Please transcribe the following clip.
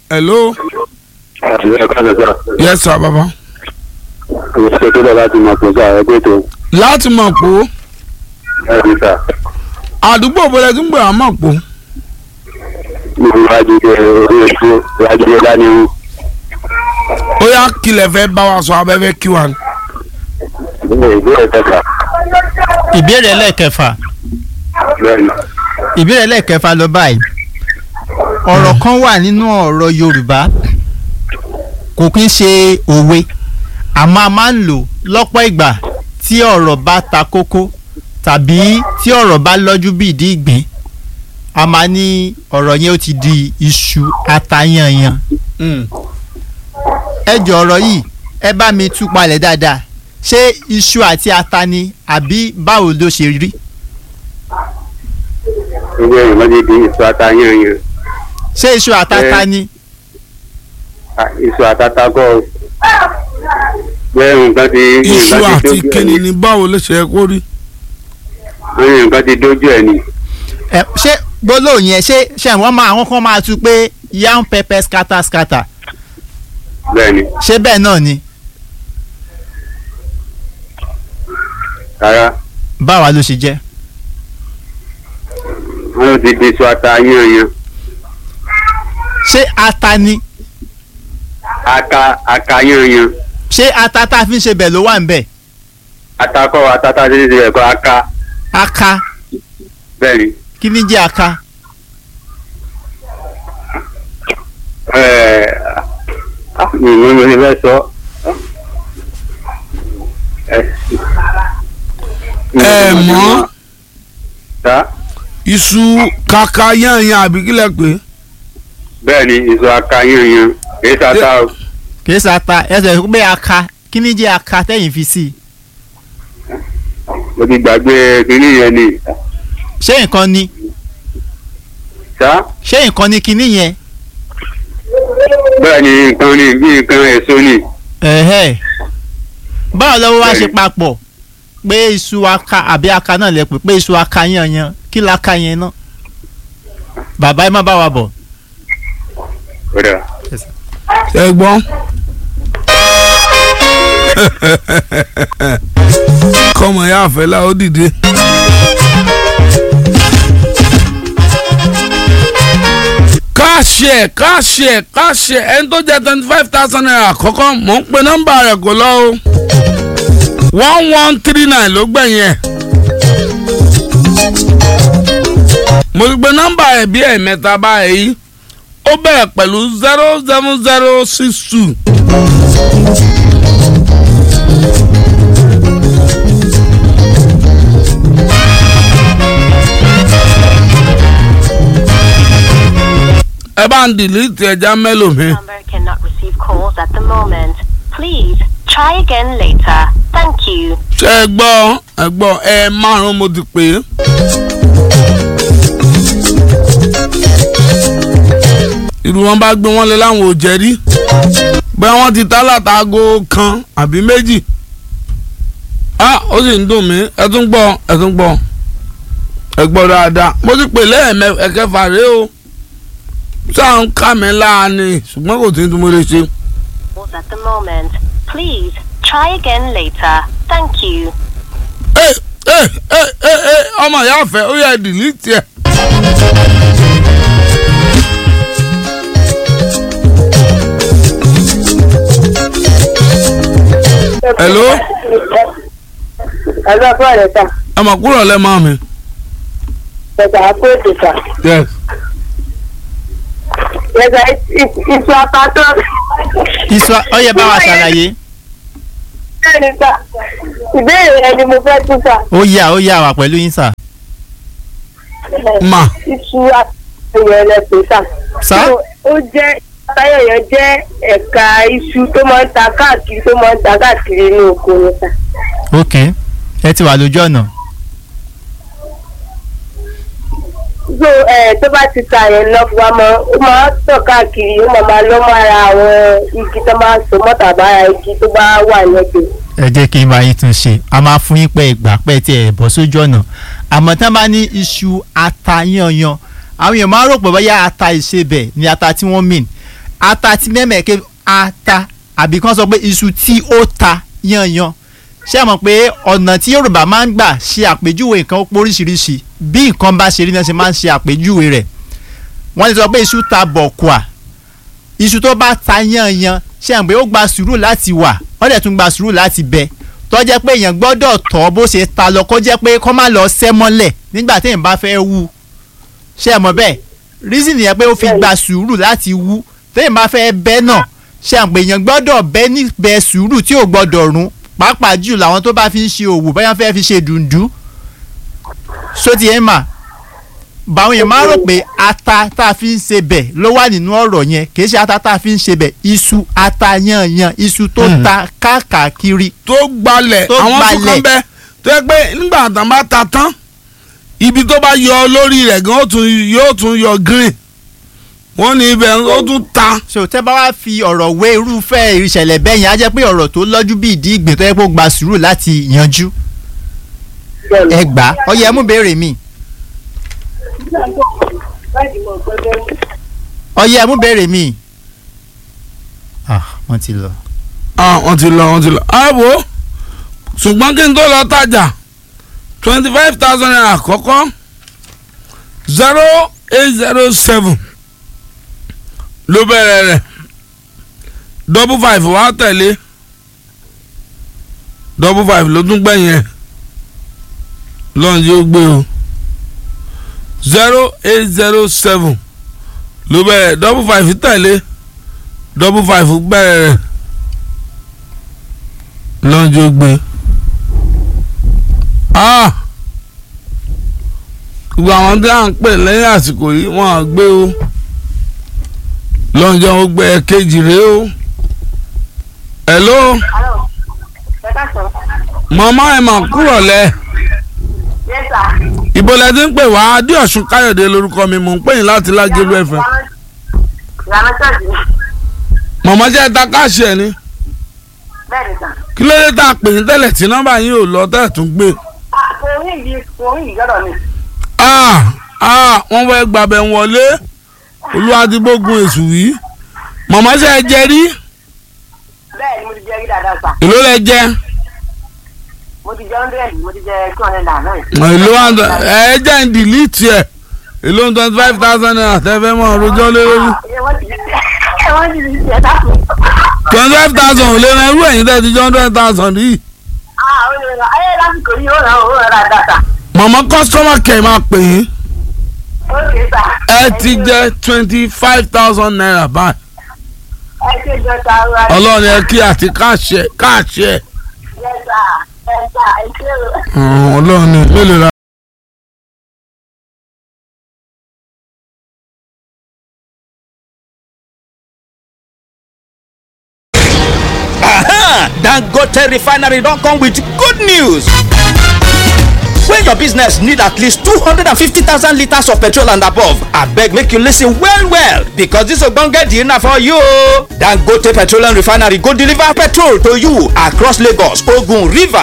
hello àti ẹ̀ka ṣẹ̀ṣẹ̀ yes sir baba. ìṣe tó lọ láti mọ̀ pé sáà ẹgbẹ́ tó láti mọ̀ pò ẹ̀rí sà àdúgbò bọ̀lẹ̀ tí ń gbé àmọ̀ pò ní ìwádìí ẹ̀ orí ètò ìwádìí ẹ̀ dání wù. ó yá kílẹ̀ fẹ́ bá wa sọ abẹ́fẹ́ kí wa. ilé ìbéèrè kẹta ìbéèrè ẹlẹ́ẹ̀kẹfà bẹ́ẹ̀ ni ìbéèrè ẹlẹ́ẹ̀kẹfà lọ báyìí ọ̀rọ̀ kan wà nínú ọ̀rọ̀ Yorùbá kò kí ń ṣe òwe àmọ́ a máa ń lò lọ́pọ̀ ìgbà tí ọ̀rọ̀ bá ta kókó tàbí tí ọ̀rọ̀ bá lọ́jú bí ìdí ìgbín a máa ní ọ̀rọ̀ yẹn ó ti di iṣu atayanyan ẹ jọ ọ̀rọ̀ yìí ẹ bá mi tú palẹ̀ dáadáa ṣé iṣu àti ata ni àbí báwo ló ṣe rí ilé ìwádìí di ìṣù àtàyànyàn ṣé iṣu àtata Ẹ- ni ìṣù àtàtàkọ́ bẹ́ẹ̀ nǹkan ti iṣu nǹkan ti àti dójú ẹ̀ kíni ni ni báwo ló ṣe yẹ kó rí. wọ́n ní nǹkan ti dójú ẹ̀ ni ẹ ṣé gbólóhùn yẹn ṣé ṣé wọ́n máa àwọn kan máa tú pé yam pepper scatter scatter bẹ́ẹ̀ ni ṣé bẹ́ẹ̀ náà ni rárá báwa ló ṣe jẹ́ wọ́n ló ti di ìṣù àtàyànyàn ṣé ata ni ata àkàyànyàn ṣé ata tá a fi ń ṣe bẹ̀ ló wà ń bẹ̀ atakọ́ atata ti di ẹ̀kọ́ aka aka bẹ́ẹ̀ ni kí ni jẹ́ aka ẹ̀ẹ́ mi ò ní mo ti fẹ́ sọ ẹ̀ ẹ mọ̀ ta iṣu kaka yanyan àbí kílẹ̀ pé bẹ́ẹ̀ ni ìṣù àkàyànyàn èyí tata o kìí ṣe ata ẹsẹ̀ pé aka kí ni jẹ́ aka tẹ́yìn fi sí i mo ti gbàgbé kínní yẹn ni ṣé nǹkan ni ta ṣé nǹkan ni kinní yẹn bẹ́ẹ̀ ni nǹkan ni bí nǹkan èso ni ẹ̀hẹ́ báwo lọ́wọ́ wá ṣe Bẹ́ẹ̀ni. papọ̀ pé iṣu aka àbí aka náà lẹ pè pé iṣu aka yanyan kí la ka yẹn náà bàbá ẹ má bá wa bọ̀ kódà ẹ gbọ́. kọ́mọ ya àfẹ́lá ó dìde. káàṣì ẹ̀ káàṣì ẹ̀ káàṣì ẹ̀ ẹni tó jẹ́ twenty five thousand naira àkọ́kọ́ mò ń pe nọ́mbà rẹ̀ kò lọ o one one three nine ló gbẹ̀yìn ẹ̀. mo ti pe nọ́mbà ẹ̀ bí ẹ̀mẹ́ta báyìí ó bẹ̀rẹ̀ pẹ̀lú zero seven zero six two. ẹ bá ń dìlítì ẹja mẹ́lòmíì. number cannot receive calls at the moment. Please try again later. Thank you. ṣe ẹ gbọ́ ẹ gbọ́ ẹ márùn-ún mo ti pè é. irú wọn bá gbé wọn lé láwọn ò jẹ́rí bẹ́ẹ̀ wọ́n ti tá látago kan àbí méjì. a ó sì ń dùn mí ẹ tún gbọ́ ẹ tún gbọ́ ẹ gbọ́ dáadáa mo ti pè lẹ́ẹ̀mẹ ẹ̀kẹfà rèé o sáà ń kà mí láàánú ṣùgbọ́n kò tí ń tún mo lè ṣe. Calls at the moment. Please try again later. Thank you. ẹ ẹ ẹ ẹ ẹ ọmọ ìyá àfẹ ó yẹ dìlítì ẹ. hello ẹgbẹ́ fún ọ̀rẹ́ ta ẹ mọ̀ kúrò lẹ́mọ̀ mi. ẹ̀ka àpòèdè ta yes. ẹ̀ka iṣu apátọ́ iṣu ọyẹ bá wa ṣàlàyé ẹni ta ìbéèrè ẹni mo fẹ́ tún ta ó yà ó yà wà pẹ̀lú yín sà ma iṣu àtẹ̀yẹ̀ ẹlẹ́pẹ̀ ta. sá ó jẹ́ táyẹ̀yẹ̀ jẹ́ ẹ̀ka iṣu tó máa ń ta káàkiri tó máa ń ta káàkiri inú oko ni ta. ok ẹ ti wà lójú ọ̀nà so ẹ tó bá ti ta yẹn lọ fún wa mọ ó máa ń tàn káàkiri ó máa máa lọ́ mọ́ ara àwọn igi tó máa ń so mọ́ tàbá ara igi tó bá wà lẹ́gbẹ̀ẹ́. ẹ jẹ́ kí n bá yín tún ṣe a máa fún yín pé ìgbà pẹ́ tí ẹ bọ́ sójú ọ̀nà àmọ́ tí wọ́n bá ní iṣu ata yanyan àwọn èèyàn máa ń rò pé bóyá ata ìṣebẹ̀ ni ata tí wọ́n mìn ata tí mẹ́mẹ̀ẹ́kẹ́ ata àbí kan sọ pé iṣu tí ó ta yanyan ṣé ẹ mọ̀ pé ọ̀nà tí Yorùbá máa ń gbà ṣe àpèjúwe nǹkan ó pọ̀ oríṣiríṣi bí nǹkan bá ṣe rí náà ṣe máa ń ṣe àpèjúwe rẹ̀ wọ́n ti sọ pé iṣu ta bọ̀kùà iṣu tó bá ta yanyan ṣé ẹ mọ̀ pé ó gba sùúrù láti wà wọ́n dẹ̀ tún gba sùúrù láti bẹ tó jẹ́ pé èèyàn gbọ́dọ̀ tọ́ bó ṣe ta lọ kó jẹ́ pé kó má lọ sẹ́ mọ́lẹ̀ nígbà téèyàn bá fẹ́ wú ṣé ẹ mọ̀ bẹ́ẹ̀ reason yẹn pé ó fi gba sùúrù láti wú téèyàn bá fẹ́ bẹ́ náà ṣé àpè èèyàn gbọ́dọ̀ bẹ́ níbẹ̀ sùúrù tí ò gbọ́dọ̀ rún pàápàá jù làwọn tó bá fi ń ṣe òwò báyọ̀ fẹ́ fi ṣe dùndú sóti ẹ̀ mà báwọn yẹn máa rò pé ata tá a fi ń ṣe bẹ̀ ló wà nínú ọ̀rọ̀ yẹn kì í ṣe ata tá a fi ń ṣe bẹ̀ iṣu ata yanyan iṣu tó ta káàkiri tó gbalẹ̀ Tó àwọn tó gbalẹ̀. kàn bẹ tó yẹ pé nígbà tán bá ta tán ibi tó bá yọ lórí rẹ̀ gan ó tún- yóò tún yọ green wọ́n ní ibẹ̀ ó tún ta so tẹ́ bá wá fi ọ̀rọ̀ wé irúfẹ́ ìṣẹ̀lẹ̀ bẹ́ẹ̀ yẹn á jẹ́ pé ọ̀rọ̀ tó lọ́jú bí ìdí ìgbín tó yẹ kó gba sùúrù láti yanjú ẹ gbà á ọyẹ ẹ mú béèrè mi ọyẹ ẹ mú béèrè mi. ah wọ́n ti lọ. ah wọ́n ti lọ wọ́n ti lọ ààbò ṣùgbọ́n kí n tó lọ tajà twenty five thousand naira àkọ́kọ́ zero eight zero seven ló bẹ̀rẹ̀ rẹ̀ double five wá tẹ̀lé double five ló tún gbẹ̀yìn ẹ̀ lọ́n yóò gbé o zero eight zero seven ló bẹ̀rẹ̀ double five tẹ̀lé double five bẹ̀rẹ̀ rẹ̀ lọ́njọ́ gbé ah gbogbo àwọn tí à ń pè lẹ́yìn àsìkò yìí wọ́n á gbé o lọ́njọ́ ó gbé ẹ̀kejì rèé o hello màmá ẹ̀ mà kúrọ̀ lẹ̀ ibo lẹ ti ń pè wá adéọ̀sùn káyọ̀dé lórúkọ mi mò ń pè yín láti lágẹ̀lú ẹ̀fẹ̀ ìyànà ṣọ́ọ̀ṣì ni màmá jẹ́ ta káàṣì ẹ̀ ni bẹ́ẹ̀ ni sàn. kí ló dé tá a pè yín tẹ́lẹ̀ tí nọ́mbà yín ò lọ tẹ́lẹ̀ tún gbé orí ìdí orí ìgbọ́dọ̀ ni. ah ah wọ́n fẹ́ gbàbẹ̀ wọlé olúwadìgbògun èṣù yìí màmá ṣe é jẹ rí bẹ́ẹ̀ ni mo ti jẹ rí dáadáa sà. èló lẹ jẹ mo ti jẹ hundred mo ti jẹ two hundred naira náà. èló wà ẹ jẹ́ ń dìlítì ẹ̀ èló twenty five thousand naira tẹ́fẹ́ mọ́ ọ̀rọ̀jọ́ lé lórí ẹ wọ́n ti ẹ wọ́n ti ṣe ẹ dákun. twenty five thousand ò lè ran irú ẹ̀yìn tẹ́ ti jẹ́ hundred thousand yìí ah ó lè ràn ayé lásìkò yìí ó ràn ó ràn dáadáa sà. màmá customer care máa pè yín ó kè sà. ẹ ti jẹ twenty five thousand naira báyìí ẹ ṣe jọ ta ara rẹ. ọlọ́run ẹ kí àti káàṣì ẹ̀ káàṣì ẹ̀ yẹ sà ẹ sà ẹ ṣe o. ọlọ́run ni mélòó la. Aha! Dangote refinery don come with good news. When your business need at least 250,000 litres of petrol and above, abeg make you listen well well because this ogbonge deal na for you. o. Dangote petroleum refinery go deliver petrol to you across Lagos, Ogun, Rivers,